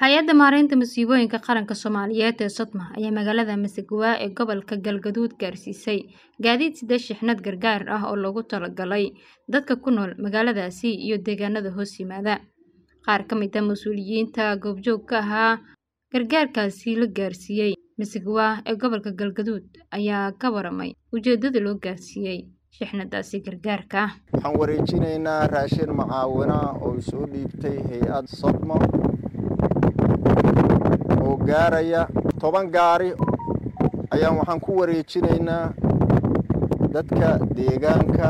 hay-adda maareynta masiibooyinka qaranka soomaaliyeed ee sodma ayaa magaalada masagawaa ee gobolka galgaduud gaarsiisay gaadiid sida shixnad gargaar ah oo loogu talagalay dadka ku nool magaaladaasi iyo deegaanada hoos yimaada qaar ka mid a mas-uuliyiinta goobjoog ka ahaa gargaarkaasi la gaarsiiyey masagawaa ee gobolka galgaduud ayaa ka waramay ujeedada loo gaarsiiyey shixnadaasi gargaarka waxaan wareejinaynaa raashin macaawina oo soo dhiibtay hay-ad sodmo oo gaaraya toban gaari ayaan waxaan ku wareejinaynaa dadka deegaanka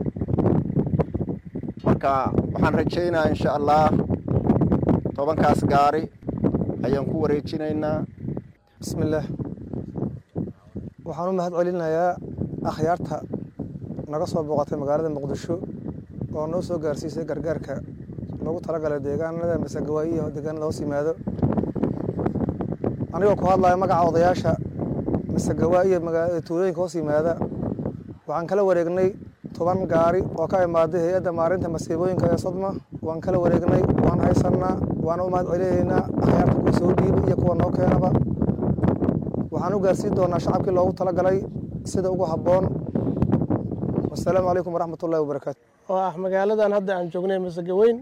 marka waxaan rajaynayaa insha allah tobankaas gaari ayaan ku wareejinaynaa bismillaah waxaan u mahad celinayaa akhyaarta naga soo booqatay magaalada muqdisho oo noo soo gaarsiisay gargaarka loogu talagalay deegaanada masagawaa iyo deegaanada hoos yimaado anigoo ku hadlaya magaca odayaasha masagawaa iyo tuulooyinka hoos yimaada waxaan kala wareegnay toban gaari oo ka imaaday hay-adda maarinta masiibooyinka ee sodma waan kala wareegnay waan haysannaa waana u mahad celinaynaa akhyaarta kuwa soo dhiibay iyo kuwa noo keenaba waxaan u gaarsiin doonaa shacabkii loogu talagalay sida ugu habboon wasalaamu calaykum waraxmat ullahi wabarakaatu oo ah magaaladan hadda aan joognay masagaweyn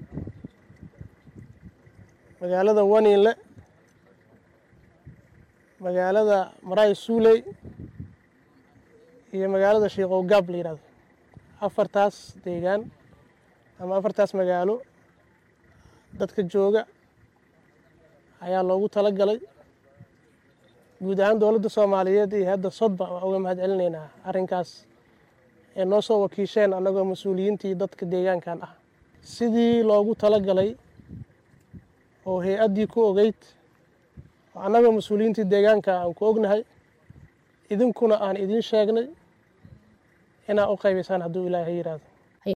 magaalada waniinle magaalada maraay suuley iyo magaalada sheikow gaab la yihahdo afartaas deegaan ama afartaas magaalo dadka jooga ayaa loogu tala galay guud ahaan dowladda soomaaliyeed iyo hadda sodba waa uga mahad celinaynaa arrinkaas ee noo soo wakiisheen annagoo mas-uuliyiintii dadka deegaankan ah sidii loogu tala galay oo hay-addii ku ogeyd oo annagoo mas-uuliyiintii deegaanka aan ku ognahay idinkuna aan idiin sheegnay inaad u qaybaysaan hadduu ilaahay yidhaahdo